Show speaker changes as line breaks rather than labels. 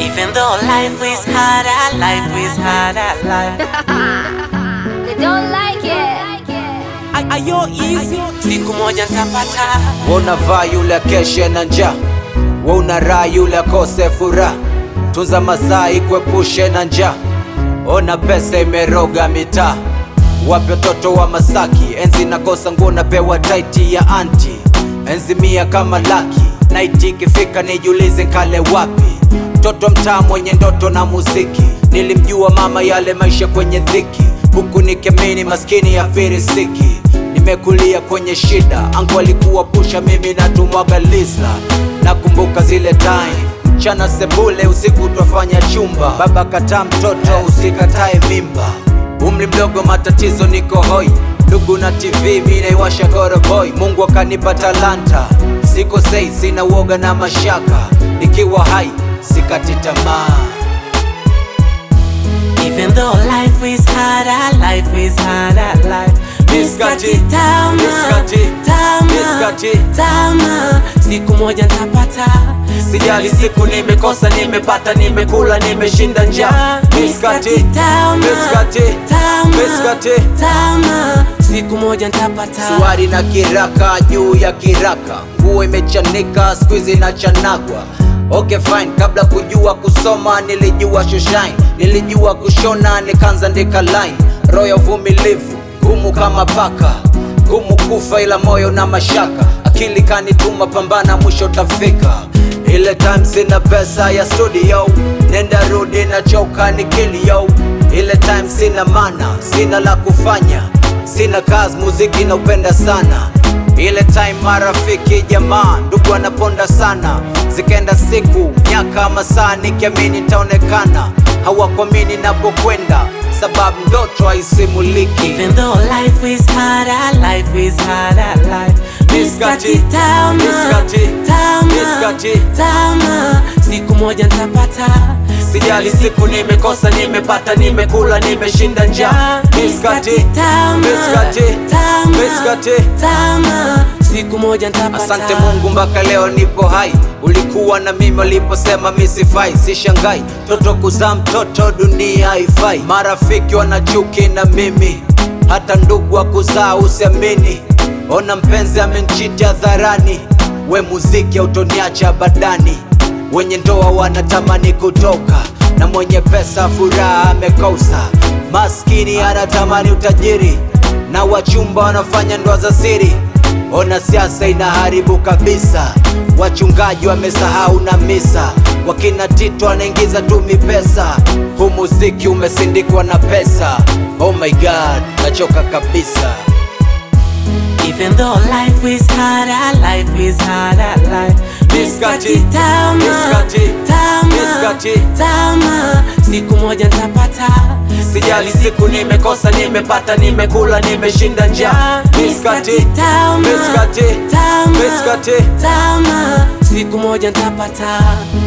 Even though life is harder, life is harder, life.
They don't like it.
Ayo easy, siku moja nitapata.
Unavaa yule akeshe na njaa, we unaraa yule akose furaha. Tunza masaa ikuepushe na njaa, ona pesa imeroga mitaa. Wapi watoto wa Masaki, enzi nakosa nguo napewa taiti ya anti, enzi mia kama laki. Naiti ikifika nijiulize nkale wapi, mtoto mtaa mwenye ndoto na muziki. Nilimjua mama yale maisha kwenye dhiki, huku nikiamini maskini ya firisiki nimekulia kwenye shida, angu alikuwa pusha, mimi natumwaga lisa. Nakumbuka zile time mchana sebule, usiku twafanya chumba, baba kataa mtoto, usikatae mimba. Umri mdogo, matatizo, niko hoi, ndugu na TV, mi naiwasha koroboi. Mungu akanipa talanta, siko sei, sina uoga na mashaka, nikiwa hai sikati tamaa.
Even though life is harder, life is harder, life.
Miskati,
tama,
miskati,
tama,
miskati.
tama. Siku moja nitapata.
Sijali siku nimekosa, nimepata, nimekula, nimeshinda njaa. Miskati,
tama,
miskati,
tama,
miskati.
tama. Siku moja nitapata.
Suari na kiraka juu ya kiraka, nguo imechanika, squeeze inachanagwa. Okay fine, kabla kujua kusoma nilijua shoshine, nilijua kushona nikaanza ndika line. Roho ya uvumilivu gumu kama paka, gumu kufa ila moyo na mashaka. Akili kanituma, pambana, mwisho tafika. Ile time sina pesa ya studio, nenda rudi na choka ni kilio. Ile time sina mana, sina la kufanya Sina kazi, muziki naupenda sana. Ile time marafiki, jamaa, ndugu wanaponda sana. Zikaenda siku, miaka, masaa, nikiamini nitaonekana. Hawakuamini napokwenda, sababu ndoto haisimuliki.
Even though life is harder, life is harder, life.
Miskati,
tama,
miskati,
tama,
miskati.
tama. Siku moja nitapata.
Sijali siku nimekosa, nimepata, nimekula, nimeshinda njaa. Miskati,
tama,
miskati,
tama,
miskati.
tama. Siku moja nitapata.
Asante Mungu mpaka leo nipo hai. Ulikuwa na mimi uliposema mi sifai, sishangai toto kuzaa mtoto, dunia haifai. Marafiki wana chuki na mimi, hata ndugu wa kuzaa usiamini. Ona mpenzi amenchiti hadharani, we muziki autoniacha badani. Wenye ndoa wanatamani kutoka, na mwenye pesa furaha amekosa. Maskini anatamani utajiri, na wachumba wanafanya ndoa za siri. Ona siasa inaharibu kabisa, wachungaji wamesahau na misa, wakina Tito anaingiza tu mipesa. Huu muziki umesindikwa na pesa. Oh my god, nachoka kabisa.
Even though life is harder, life is harder, life.
Miskati,
tama,
miskati,
tama,
miskati.
tama. Siku moja nitapata.
Sijali siku nimekosa, nimepata, nimekula, nimeshinda njaa. Miskati,
tama,
miskati,
tama,
miskati.
tama. Siku moja nitapata.